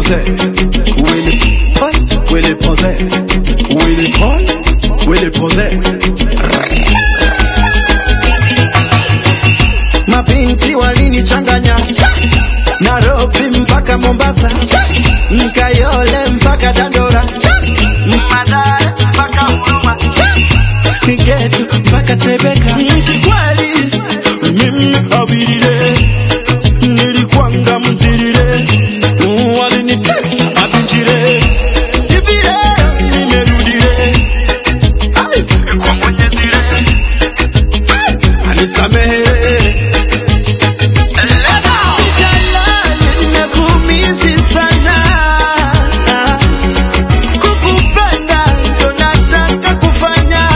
poser. Willy Paul, Willy poser. Willy Paul, Willy poser. Mabinti walinichanganya Nairobi mpaka Mombasa Mkayole mpaka Dandora Madare mpaka Huruma Kigetu mpaka Tebeka Kikweli mimi awilile nilikwanga mzilile walinitesa mabinjire hivi leo nimerudile Ai, kwa mwenyezile Ai, anisamehe Jalali, nimekuumizi sana. Kukupenda ndo nataka kufanya.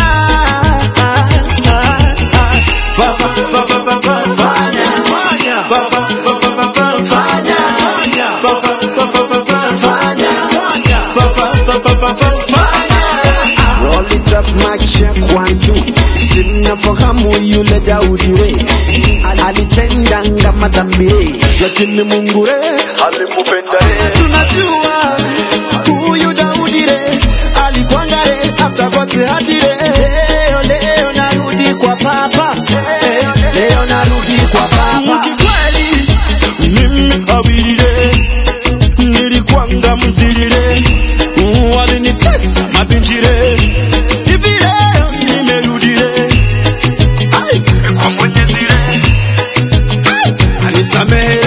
Fa- fa- fa- fa- fa- fa- fanya. Fa- fa- fa- fa- fa- fa- fanya. Fa- fa- fa- fa- fa- fa- fanya. Fa- fa- fa- fa- fa- fa- fanya. Roll it up, mic check one two. Simnafahamu yule Daudi we alitendanga madhambi, lakini Mungu re alimpenda re. Tunajua huyu Daudi re alikwanga re after God hati re. Leo leo narudi kwa papa, eh, leo narudi kwa papa. Kikweli mimi awilile nilikwanga mzilile walinitesa mabinjire hivi leo nimerudile Ai, kwa mwenyezile Ai, anisamehe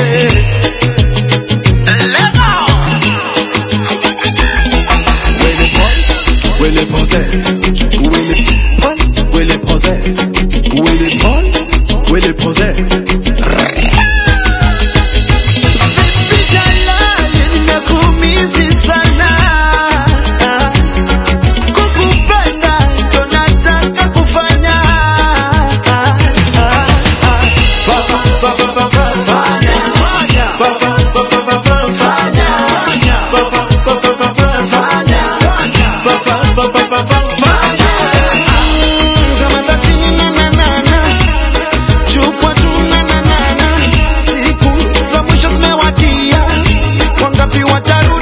Lego Wele Paul, Wele Pose Wele Paul, Wele Pose Wele Paul, Wele Pose Vipi Jalali, nimekuumizi sana Kukupenda ndo nataka kufanya. Fa- fa- fa- fa- fa- fa- fanya. Fa- fa- fa- fa- fa- fa- fanya. Fa- fa- fa- fa- fa- fa- fanya. Fa- fa- fa- fa- fa- fa- fanya. Mm, kamata chini na na na na. Chukua tu na na na na. Siku za mwisho zimewadia, wangapi watarudi?